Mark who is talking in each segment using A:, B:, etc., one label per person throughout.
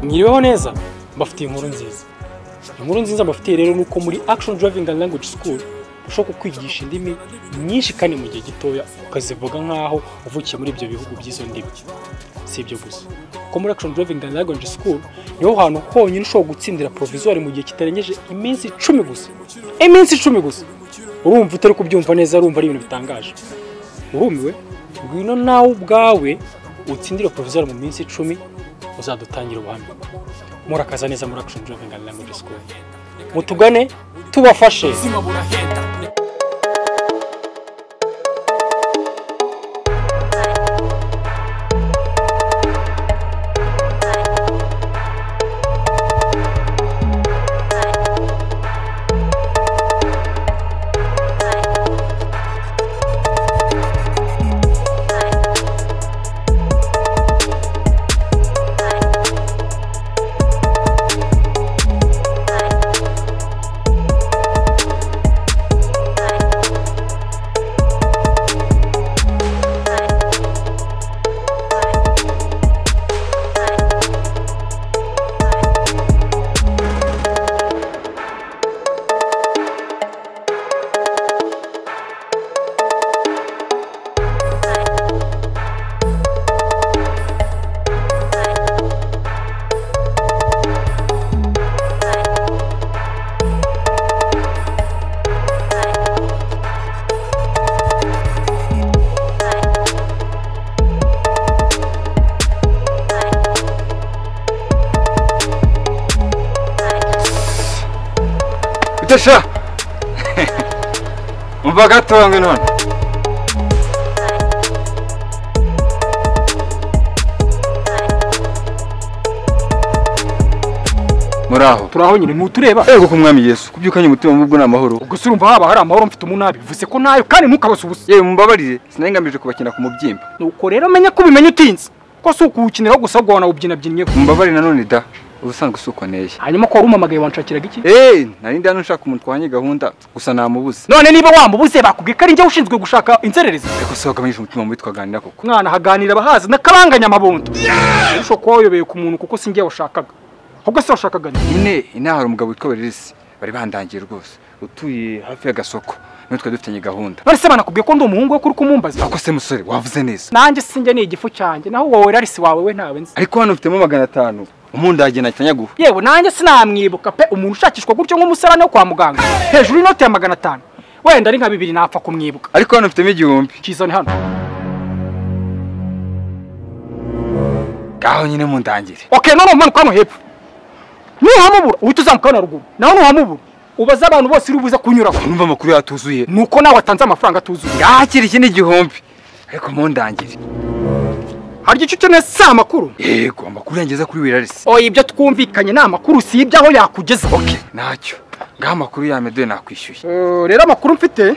A: mwiriweho neza mbafitiye inkuru nziza inkuru nziza mbafitiye rero ni uko muri action driving and language school ushobora kukwigisha indimi nyinshi kandi mu gihe gitoya ukazivuga nk'aho uvukiye muri ibyo bihugu by'izo ndimi si ibyo gusa kuko muri action driving and language school niho hantu honyine ushobora gutsindira provisoire mu gihe kitarengeje iminsi icumi gusa iminsi icumi gusa urumva utari kubyumva neza urumva ari ibintu bitangaje urumiwe ngwino nawe ubwawe utsindire provisoire mu minsi icumi uzadutangira ubuhamya murakaza neza muri action driving and language school mutugane tubafashe
B: sha umva gatongo none muraho
A: turaho nyine ntutureba
B: ego ku mwami yesu kubyukanye umutima mubwo ni amahoro
A: ubwo se urumva haba hari amahoro mfite umunabi bivuze ko nayo kandi ntukabase ubusa
B: yewe mumbabarire sinari ngamije kubakina ku mubyimba
A: nuko rero menya ko ubimenya utinze ko si ukuwukiniraho gusa ahubwo wanawubyinabyinyeho
B: mumbabarire nanone da ubusanzwe usuko neye
A: hanyuma ko wari umamagaye wanshakiraga iki
B: Eh, nari ndi hano nshaka umuntu twahanye gahunda gusa namubuze
A: none niba wamubuze bakubwiye ko ari njye ushinzwe gushaka inzererezi
B: ariko se wagabanyije umutima mubi twaganira koko
A: mwana haganira abahazi n'akabanganya amabondo ushobora kuba wayobeye ku muntu kuko si njye washakaga ahubwo se washakaga ni
B: nyine inaha hari umugabo witwa Berisi bari bandangiye rwose utuye hafi y'agasoko niwe twari dufitanye gahunda
A: none se banakubwiye ko ndi umuhungu we ko uri kumumbaza
B: ako se musore wavuze neza
A: nanjye sinjye ni igifu cyanjye naho wowe rari si wawe we ntawe nzi
B: ariko hano ufitemo magana atanu umundagiye nakitanyaguha
A: yewe nanjye sinamwibuka pe umuntu ushakishwa gutyo nk'umusarane wo kwa muganga hejuru y'inote ya magana atanu wenda ari nka bibiri napfa kumwibuka
B: ariko hano mfitemo igihumbi
A: kizane hano
B: ngaho nyine mundangire
A: okay none umanuka hano hepfo nuhamubura uhita uzamuka hano haruguru nawe nuhamubura ubaze abantu bose uri buze kunyuraho
B: numva amakuru yatuzuye
A: nuko nawe watanze amafaranga atuzuye
B: ngaho kiri iki ni igihumbi ariko mundangire
A: hari icyo ukeneye si amakuru
B: yego amakuru yangeza kuri wirarisi
A: oya ibyo twumvikanye ni amakuru si ibyo aho yakugeza
B: okay ntacyo ngaho amakuru ya medoye nakwishyuye
A: Eh, rero amakuru mfite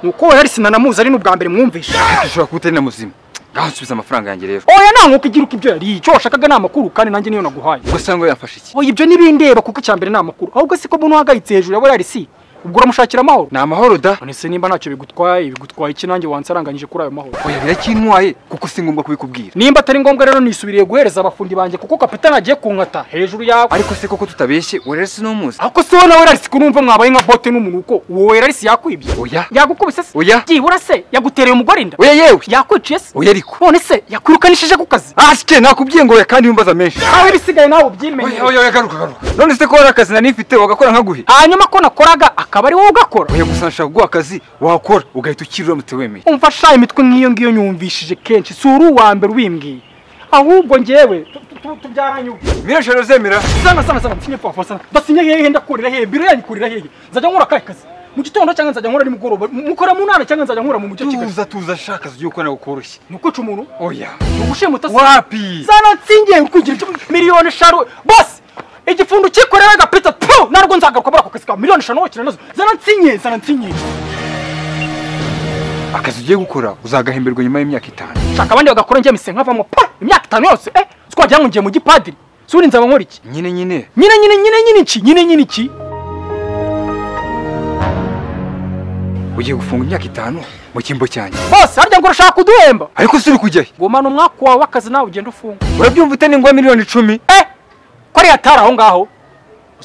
A: ni uko we yarisi nanamuzi ari n'ubwa mbere mwumvisha
B: ushobora kuba utari na muzima ngaho nsubiza amafaranga yanjye rero
A: oya nta nk'uko igiruka ibyo yari icyo washakaga ni amakuru kandi nanjye niyo naguhaye
B: ubwo se ngo yafashe iki
A: oya ibyo ntibindeba kuko icya mbere ni amakuru ahubwo si ko mbona uhagayitse hejuru ya we yarisi ubwo uramushakira amahoro
B: ni amahoro da
A: none se nimba ntacyo bigutwaye bigutwaye iki nanjye wansaranganyije kuri ayo mahoro
B: oya biracyintwaye kuko si ngombwa kubikubwira
A: nimba atari ngombwa rero nisubiriye guhereza abafundi banjye kuko kapitani agiye kunkata hejuru yawe
B: ariko se koko tutabeshye wirarisi ni umuzi
A: ako se wowe nawe rarisi kunumva mwabaye nka bote n'umunuko uwo rarisi yakwibye
B: oya
A: yagukubise se
B: Oya.
A: byibura se yagutereye umugore inda
B: oya yewe
A: yakwiciye se
B: oya ariko
A: none se yakwirukanishije ku kazi
B: asike nakubwiye ngo oya kandi wimbaza menshi
A: aho ibisigaye nawe
B: oya
A: ubyimenye
B: oya oya, garuka garuka none se ko hari akazi nari mfite wagakora nkaguhe
A: hanyuma ko nakoraga akaba ari wowe ugakora
B: oya gusa nshaka kuguha akazi wakora ugahita ukirira mutiwemeye
A: umva sha imitwe nk'iyo ngiyo nyumvishije kenshi si uri uwa mbere ubimbwiye ahubwo njyewe tu- tu- tubyaranye ubu
B: mirashara uzemera
A: sana sana sana msinye kwa sana basinye hehe ndakorera hehe biro yanyu korera hehe nzajya nkora akahe kazi mu gitondo cyangwa nzajya nkora nimugoroba M- mukora mu ntara cyangwa nzajya nkora mu mucyo kigali
B: tuza tuza shaka ugiye ukora koroshye
A: ni ukwica umuntu
B: oya
A: ni ugushimuta se
B: wapi
A: sana nsingiye ukugira icyo miliyoni eshanu bose igifundu cyikorera agapita tu narwo nzagaruka muri ako kazi ka miliyoni eshanu wakina nazo zana nsingiye zana nsingiye
B: akazi ugiye gukora uzagahemberwa nyuma y'imyaka itanu
A: shaka abandi bagakora njye mise nkavamo pa imyaka itanu yose eh siko wagira ngo ngiye mu gipadiri suri nzaba nkora iki
B: nyine nyine
A: nyine nyine nyine nyine iki nyine nyine iki
B: ugiye gufunga imyaka itanu mu cyimbo cyanjye
A: bose harya ngo urashaka kuduhemba
B: ariko si uri kujyayo
A: gumana umwaka wawe w'akazi nawe ugenda ufunga
B: urabyumva utari ngombwa miliyoni icumi
A: Eh, ko ari hatari aho ngaho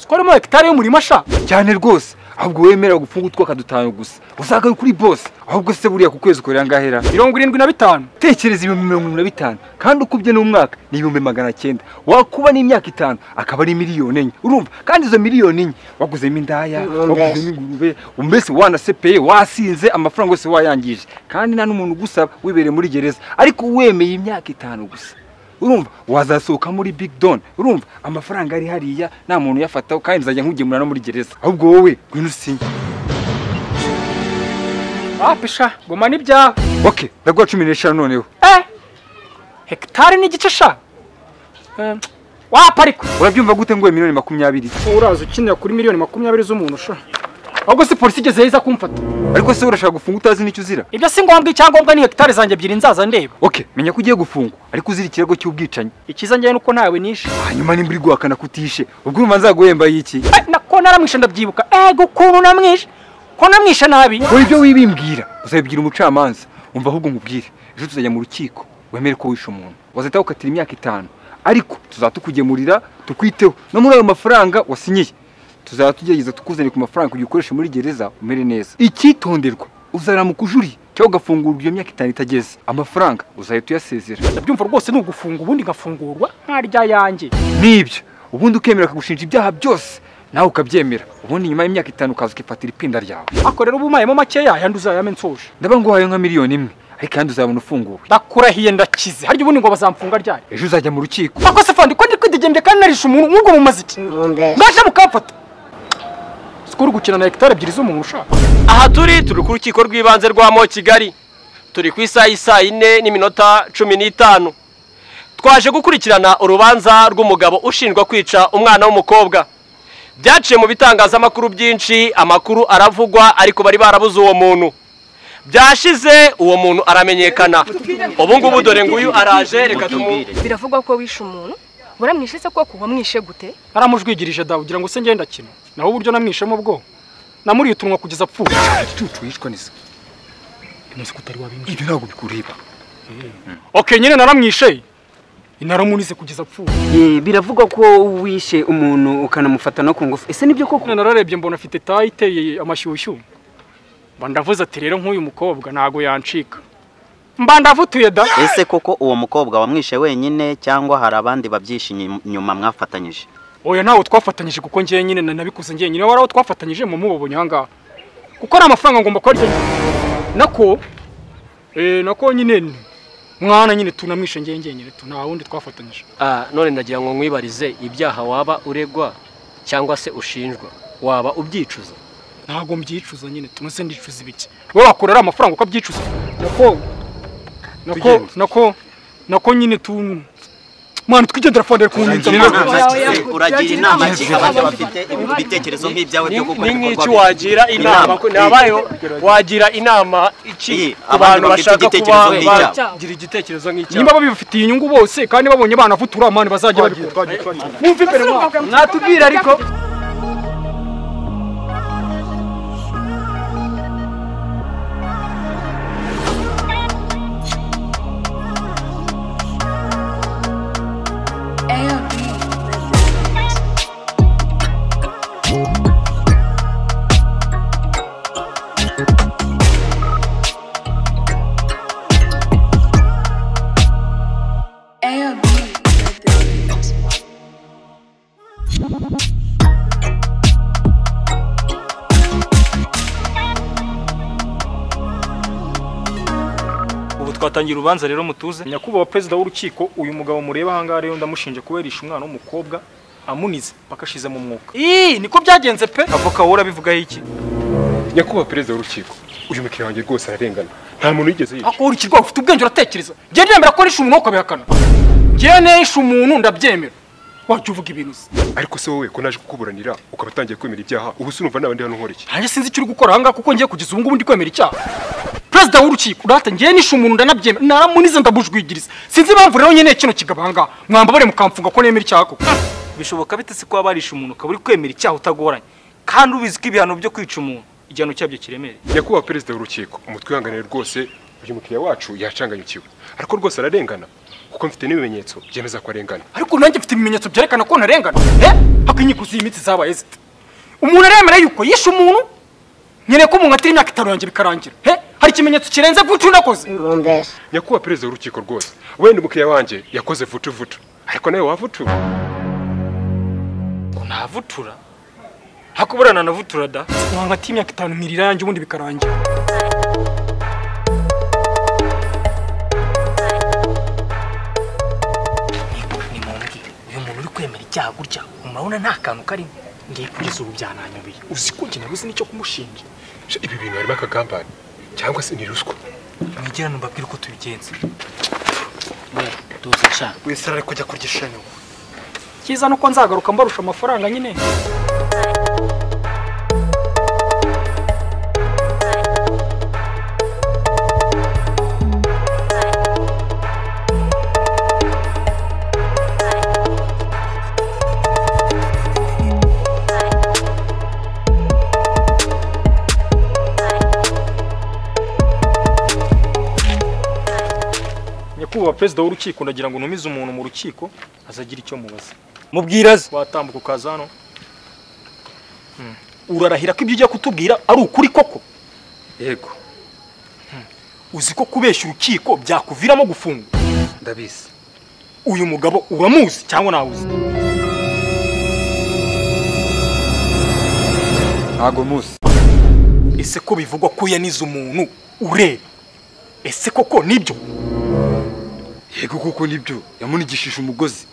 A: ko harimo hegitari y'umurima sha
B: cyane rwose ahubwo wemera gufunga utwaka dutanu gusa uzagaruka kuri bose ahubwo se buriya ku kwezi ukorera ngahera
A: mirongo irindwi na bitanu
B: tekereza ibihumbi mirongo irindwi na bitanu kandi ukubye n'umwaka ni ibihumbi magana cyenda wakuba n'imyaka itanu akaba ari miliyoni enye urumva kandi izo miliyoni enye waguzemo indaya waguzemo ingurube mbese wanasepeye wasinze amafaranga yose wayangije kandi nta n'umuntu ugusaba wibereye muri gereza ariko wemeye imyaka itanu gusa urumva wazasohoka muri big don urumva amafaranga ari hariya nta muntu uyafataho kandi nzajya nkugemura no muri gereza ahubwo wowe ngwino usinye
A: wapisha guma n'ibyawe
B: oke ndaguha cumi n'eshanu noneho
A: eh hegitari n'igice sha Eh, waparika
B: urabyumva gute ngo miliyoni makumyabiri
A: uraza ukinira kuri miliyoni makumyabiri z'umuntu sha ahubwo se polisi igeze iza kumfata
B: ariko se urashaka gufunga utazi n'icyo uzira
A: ibyo si ngombwa icyangombwa ni hegitari zanjye ebyiri nzaza ndeba
B: oke menya ko ugiye gufungwa ariko uzira ikirego cy'ubwicanyi
A: ikiza njyewe nuko ntawe nishe
B: hanyuma nimba uri guhakana kutishe ubwo urumva nzaguhemba y'iki
A: Eh, nako naramwishe ndabyibuka ego ukuntu namwishe ko namwishe nabi
B: wowe ibyo wibimbwira uzabibwira umucamanza umva ahubwo umubwire ejo tuzajya mu rukiko wemere ko wishe umuntu wazahita gukatira imyaka itanu ariko tuzatukugemurira tukwiteho no muri ayo mafaranga wasinyiye tuzajya tugerageza tukuzanire ku mafaranga kugira ukoreshe muri gereza umere neza icyitonderwa uzaramuka ujuriye cyangwa ugafungurwa iyo myaka itanu itageze amafaranga uzahita uyasezera
A: ndabyumva rwose ni ugufunga ubundi ngafungurwa nkarya yanjye
B: nibyo ubundi ukemera akagushinja ibyaha byose nawe ukabyemera ubundi nyuma y'imyaka itanu ukaza ukifatira ipinda ryawe
A: ako rero uba umayemo makeya ayandi uzayame nsoje
B: ndabona nguhaye nka miliyoni imwe ariko kandi uzabona ufunguwe
A: ndakurahiye ndakize harya ubundi ngo bazamfunga ryari
B: ejo uzajya mu rukiko
A: ako se fandi ko ndi kwidegembe kandi narishe umuntu nk'ubwo mumaze iki ngaje mukamfata sikuru gukina na hegitari ebyiri z'umuntu ushaka
C: aha turi turi ku rukiko rw'ibanze rwa mo kigali turi ku isaha y'isaa yine n'iminota cumi n'itanu twaje gukurikirana urubanza rw'umugabo ushinjwa kwica umwana w'umukobwa byaciye mu bitangazamakuru byinshi amakuru aravugwa ariko bari barabuze uwo muntu byashize uwo muntu aramenyekana ubu ngubu dore nguyu araje reka tumu
D: biravugwa ko wishe umuntu buramwishe se koko wamwishe gute
A: aramujwigirije dawe ugira ngo se ngende akina naho uburyo namwishemo bwo namuriye utunwa kugeza apfuye
B: igicucu yicwa neza
A: imuzi ko utari wabinjira
B: ibyo ntabwo bikureba
A: oke nyine naramwishe naramunize kugeza apfuye
E: Eh, biravugwa ko wishe umuntu ukanamufata no ku ngufu ese nibyo koko
A: none nararebye mbona afite tayi iteye amashyushyu mba ndavuze ati rero nk'uyu mukobwa ntago yancika mba ndavutuye da
F: ese koko uwo mukobwa wamwishe wenyine cyangwa hari abandi babyishe inyu- inyuma mwafatanyije
A: oya ntawe twafatanyije kuko njyewe nyine na- nabikoze njyewe nyine wari aho twafatanyije mu mubonye aha ngaha kuko ari amafaranga ngomba kuba ryanyuma nako eh, nako nyine mwana nyine tunamwishe njyewe njyenyine tu nta wundi twafatanyije
C: Ah, none ndagira ngo nkwibarize ibyaha waba uregwa cyangwa se ushinjwa waba ubyicuza
A: ntago mbyicuza nyine tunase ndicuza ibiki wowe wakorera amafaranga ukabyicuza nako nako
B: Tugende.
A: nako nako nyine tu mwana twigendera fondere ku nzu
F: uragira inama ki abantu bafite ibitekerezo nk'ibyawe byo gukora
C: ni
F: ibikorwa
C: nk'iki
F: bibi?
C: wagira inama ko- nabayeho wagira inama iki
F: Iyi,
C: ku
F: abantu
C: bantu
F: bafite
C: bashaka kuba
F: igitekerezo nk'icyawe.
C: bagira igitekerezo nk'icyawe
A: nimba babifitiye inyungu bose kandi babonye banavutura amani bazajya babikora mwumve imbere mwatubwira ariko
G: ubu twatangiye urubanza rero mutuze
A: nyakubahwa perezida w'urukiko uyu mugabo mureba ahangaha rero ndamushinja kuberisha umwana w'umukobwa amunize paka ashize mu mwuka ii niko byagenze pe
G: avoka wowe urabivugaho iki
H: nyakubahwa perezida w'urukiko uyu mukiriya wanjye rwose ararengana nta muntu yigeze yica
A: urukiko ufite ubwenge uratekereza njyewe nemera ko nishe umuntu ukabihakana njyewe nishe umuntu ndabyemera wajya uvuga ibintu uzi
H: ariko se wowe ko naje kukuburanira ukaba utangiye kwemera ibyaha ubu se urumva nabandi hano nkora iki
A: ntange sinzi icyo uri gukora ahangaha kuko ngiye kugeza ubu ngubu ndi kwemera icyaha perezida w'urukiko urahata njyewe nishe umuntu ndanabyemera naramunize ndabujwigiriza sinzi impamvu rero nyine kino kigabo ahangaha mwambabare mukamfunga ko nemera icyaha koko
G: bishoboka bite se kuba barishe umuntu ukaba uri kwemera icyaha utagoranye kandi ubizi ko ibihano byo kwica umuntu igihano cyabyo kiremereye
H: nyakubahwa perezida w'urukiko umutwe wihanganire rwose uyu mukiriya wacu yacanganyukiwe ariko rwose ararengana kuko mfite n'ibimenyetso byemeza ko arengana
A: ariko nanjye mfite ibimenyetso byerekana ko ntarengana hako inkiko z'imitsi zabaye zite umuntu aremera yuko yishe umuntu nkeneye ko umuntu atari imyaka itanu yanjye bikarangira he hari ikimenyetso kirenze vucu nakoze
H: nyakubahwa perezida w'urukiko rwose wenda umukiriya wanjye yakoze vutu vutu ariko nawe wavutura
A: navutura hako buriya nanavutura da wanga ati imyaka itanu imiri irangira ubundi bikarangira
I: ni mumbwire uyu muntu uri kwemera icyaha gutya murabona nta kantu karimo ngiye kugeza ubu byananyobeye uzi ko njye nabuze n'icyo kumushinja
H: Sha, ibi bintu harimo akagambane cyangwa se ni ruswa
I: mwigirane mbabwire uko tubigenza we tuzi sha
A: wese arari kujya kurya ishanyo cyiza nuko nzagaruka mbarusha amafaranga nyine nyakubahwa perezida w'urukiko ndagira ngo ntumize umuntu mu rukiko azagira icyo mubaza
I: mubwiraze
A: watambuka ukaza hano urarahira ko ibyo ujya kutubwira ari ukuri koko
B: yego
A: uzi ko kubeshya urukiko byakuviramo gufungwa
B: ndabizi
A: uyu mugabo uramuzi cyangwa ntawuzi
B: ntago muzi
A: ese ko bivugwa ko yanize umuntu ureba ese koko nibyo
B: yego kuko nibyo yamunigishije umugozi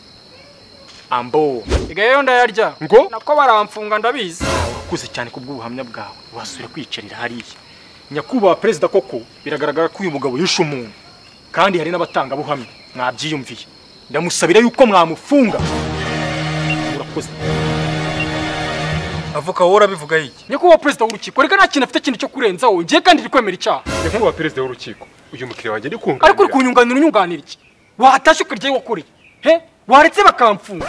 A: ambo igayo ndayarya ngo nako baramfunga ndabizi urakuze cyane kubw'ubuhamya bwawe wasubira kwiyicarira hariya nyakubahwa perezida koko biragaragara ko uyu mugabo yishe umuntu kandi hari n'abatangabuhamya mwabyiyumviye ndamusabira yuko mwamufunga urakoze
I: avuka wowe urabivuga yiki
A: nyakubahwa perezida w'urukiko reka nta kintu afite kintu cyo kurenzaho ngiye kandi iri kwemera icyaha
H: nyakubahwa perezida w'urukiko uyu mukiriya wanjye ari kunganira
A: ariko uri kunyunganira unyunganira iki watashe ukarya iyo wakoreye he waretse bakamfunga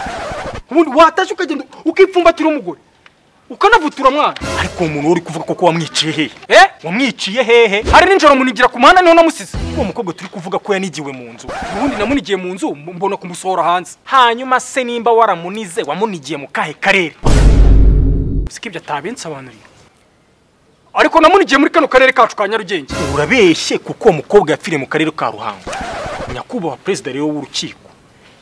A: ubundi watashe ukagenda ukipfumbatira umugore ukanavutura mwana ariko uwo muntu uri kuvuga koko wamwiciye hehe eh wamwiciye hehe hari n'injoro munigira ku muhanda niho namusize uwo mukobwa turi kuvuga ko yanigiwe mu nzu ubundi namunigiye mu nzu mbona kumusohora hanze hanyuma se nimba waramunize wamunigiye mu kahe karere siko ibyo atabensobanuriye ariko namunigiye muri kano karere kacu ka nyarugenge urabeshye kuko uwo mukobwa yapfiriye mu karere ka ruhango nyakubahwa perezida rero w'urukiko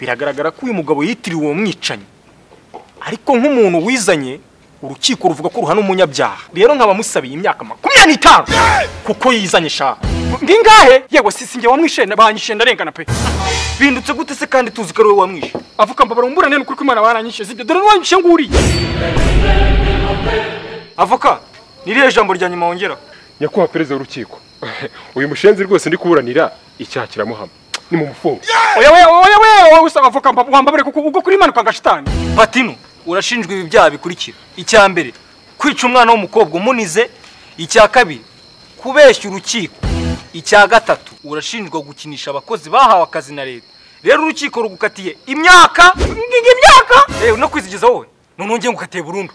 A: biragaragara ko uyu mugabo yitiriwe uwo mwicanyi ariko nk'umuntu wizanye urukiko ruvuga ko ruhana umunyabyaha rero nkaba musabiye imyaka makumyabiri n'itanu kuko yizanye shaha ngingahe yewe sisi njye wamwishe banyishe ndarengana pe bindutse gute se kandi tuzi ko ari wowe wamwishe avuka mbabara umburane n'ukuri ko imana baranyishe sibyo dore n'uwanyishe nguriye avoka ni irihe jambo rya nyuma wongera
H: nyakubahwa perezida w'urukiko uyu mushenzi rwose ndi kuburanira icyaha kiramuhama ni mu mufungo
A: oya oya oya oya wowe usaba avoka mba- wambabare kuko ubwo kuri imanuka nka shitani
I: patino urashinjwa ibi byaha bikurikira icya mbere kwica umwana w'umukobwa umunize icya kabiri kubeshya urukiko icya gatatu urashinjwa gukinisha abakozi bahawe akazi na leta rero urukiko rugukatiye imyaka imyaka no kwizigiza wowe none wongeye ngukatiye burundu